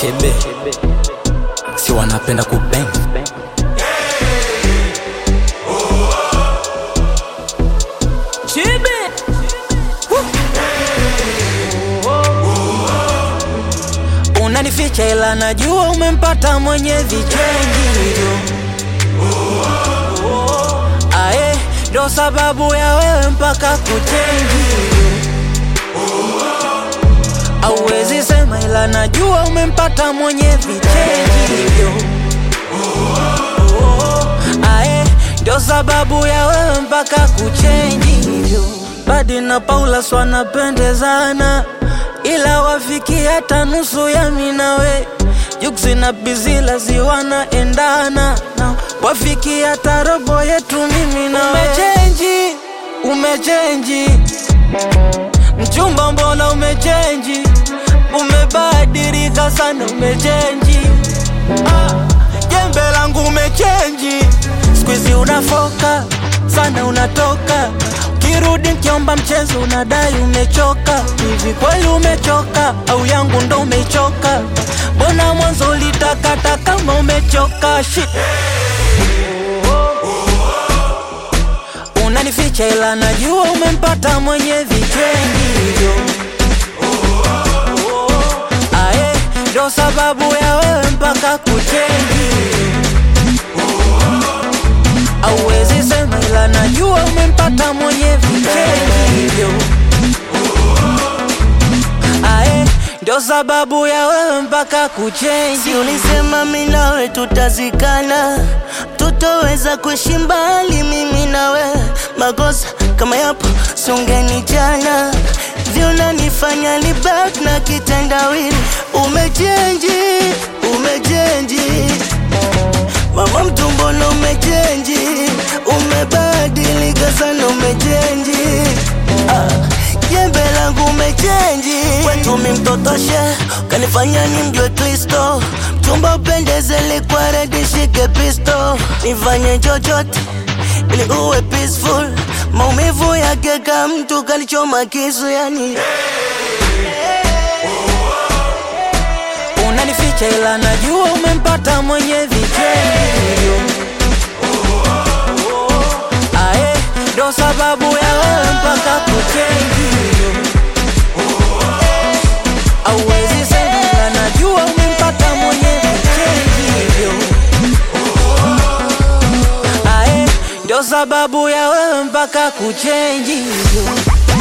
Chebe si wanapenda kubeng Chebe Unanificha ila najua umempata mwenye vichengi Ae, ndo sababu ya wewe mpaka kuchenji Auwezi sema ila najua umempata mwenye vichenji Ae, ndo sababu ya wewe mpaka kuchenji Badi na Paula swanapendezana ila wafiki hata nusu ya minawe Juksi na Bizila ziwanaendana na wafiki hata robo yetu mimi na umechenji, umechenji mchumba, mbona umechenji, umebadilika sana, umechenji ah, jembe langu umechenji, squeeze unafoka sana, unatoka kirudi nkiomba mchezo unadai umechoka. Hivi kweli umechoka au yangu ndo umechoka? Mbona mwanzo ulitakata kama umechoka? Shit. Unanificha ila najua umempata mwenye vichengi Ae, ndo sababu ya wewe mpaka kuchengi Auwezi sema ila najua umempata mwenye vichengi Ae, ndo sababu ya wewe mpaka kuchengi Si ulisema mimi nawe tutazikana, tutoweza kuishi mbali mimi nawe. Makosa kama yapo sungeni jana, vyonanifanya ni back na kitendawili. Umechenji, umechenji mama mtu, mbona umechenji? Umebadilika sana, umechenji ah. Jembe langu umechenji, kwetu mi mtotoshe, kanifanya ni mjwe Kristo. Mchumba upendeze, likwa redi, shike pisto, nifanye chochote ili uwe peaceful. Maumivu yake ka mtu kalichoma kisu, yani Unanificha ila najua umempata mwenye vichengi Ae, ndo sababu ya wewe mpaka kuchengi Auwezi sema ila najua umempata mwenye vichengi Ae, ndo sababu ya wewe mpaka kuchengi